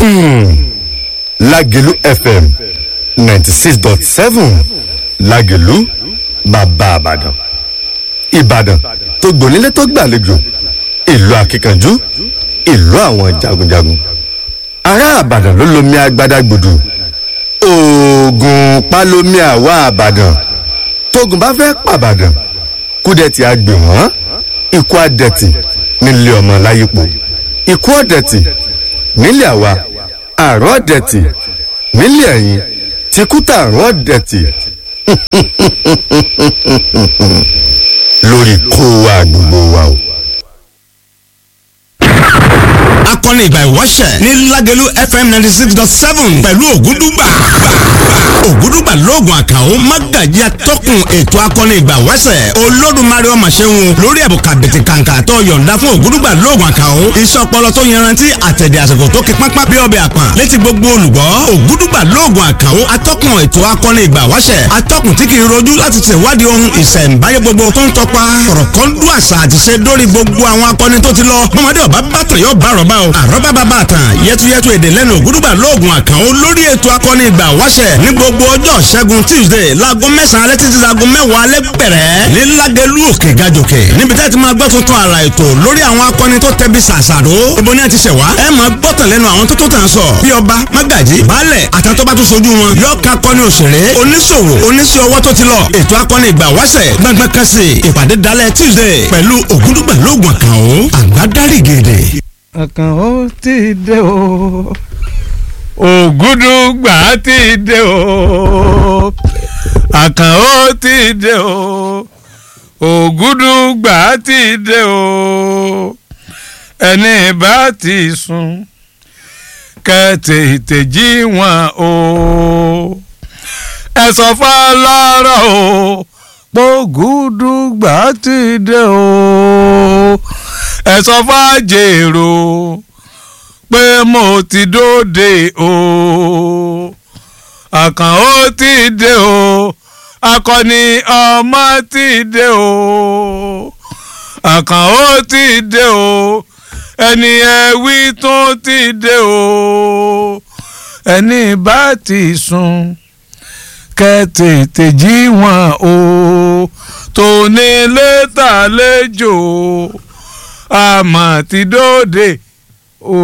lágẹ̀lú fm ninety six dot seven lágẹ̀lú bàbá àbàdàn ìbàdàn tó gbònílé tó gbàlejò ìlú akíkanjú ìlú àwọn jagunjagun ará àbàdàn ló lomi agbada gbòdù oògùn pálómi àwa àbàdàn tógun bá fẹ́ pàbàdàn kúdẹ̀tì àgbè wọ́n ikú àdẹ̀tì nílé ọmọ láyípo ikú ọ̀dẹ̀tì nílé àwa àrùn ọ̀dẹ̀tì nílé ẹ̀yìn tìkútà àrùn ọ̀dẹ̀tì lórí kó wa gbogbo wa o. akọni ìgbà ìwọ́ṣẹ̀ ní lágẹ̀lú fm ninety six dot seven pẹ̀lú ògúndùgbà ògúndùgbà lóògùn àkàó mágàjí atọ́kùn ètò akọni ìgbà ìwọ́ṣẹ̀ olódùmarè ọmọ ṣẹ́hun lórí ẹ̀bùkà bìtì kàǹkà tó yọ̀ǹda fún ògúndùgbà lóògùn àkàó iṣẹ́ ọpọlọ tó yanrantí àtẹ̀dẹ̀ àsìkò tó kí pápá bí ọbẹ̀ àpọ̀n létí gbogbo olùgbọ́ ògúndùgbà lóògùn àkàó atọ́kùn ètò akọni ìgbà ìwọ́ṣẹ̀ atọ́kùn tí kì í rojú láti ṣèwádìí ohun ìṣẹ̀ǹbáyé gbogbo tó ń tọpa kọ̀rọ̀kọ́ndú àṣà àti ṣe dórí gbogbo àwọn akọni tó ti lọ mọ́mọdé ọ̀bá bàtàn yóò bá àrọ̀bá o àrọ́bá bàbá àtàn yẹtuyẹtu èdè lẹ́nu ògúdùgbà lóògùn àkànó lórí ètò akọni ìgbà wáṣẹ̀ ní gbogbo ọjọ́ ṣẹ́gun tuesday láago mẹ́sàn-án alẹ́ títí láago mẹ́wàá alẹ́ bẹ̀rẹ̀ ní lágẹ̀lú òkè gàjòkè níbi tẹ́ ti máa gbọ́ tuntun àrà ètò lórí àwọn akọni tó tẹbi ṣàṣàrò ibo ni a ti ṣẹ̀ wá ẹ máa gbọ́tàn lẹ́nu àwọn tó tó tàn sọ bí ọba mágàjì baálẹ̀ àtàtọ́ba tó sojú wọn yọ ká akọni òṣèré oníṣòwò oníṣẹ́ ọwọ́ tó ti lọ ètò akọni ìgbà wáṣẹ̀ gbọ̀ngbọ̀n kan sí ìpàdé dalẹ̀ tuesday pẹ̀lú ògúdùgbà lóògùn àkànó àgbádárì gèdè ọkàn ó ti dé o ògúdùgbà ti dé o àkàn ó ti dé o ògúdùgbà ti dé o ẹni bá ti sùn kẹtètè jí wọn o ẹ sọ fọlọ́rọ̀ o pògùdùgbà ti dé o ẹ sọ fàjèrò pé mo ti dóde o àkàn ó ti dé o akọni ọmọ ti dé o àkàn ó ti dé o ẹni ẹwí tó ti dé o ẹni bá ti sùn kẹtètè jí wọn o tòní létà lẹ́jọ́ àmọ́ ti dóde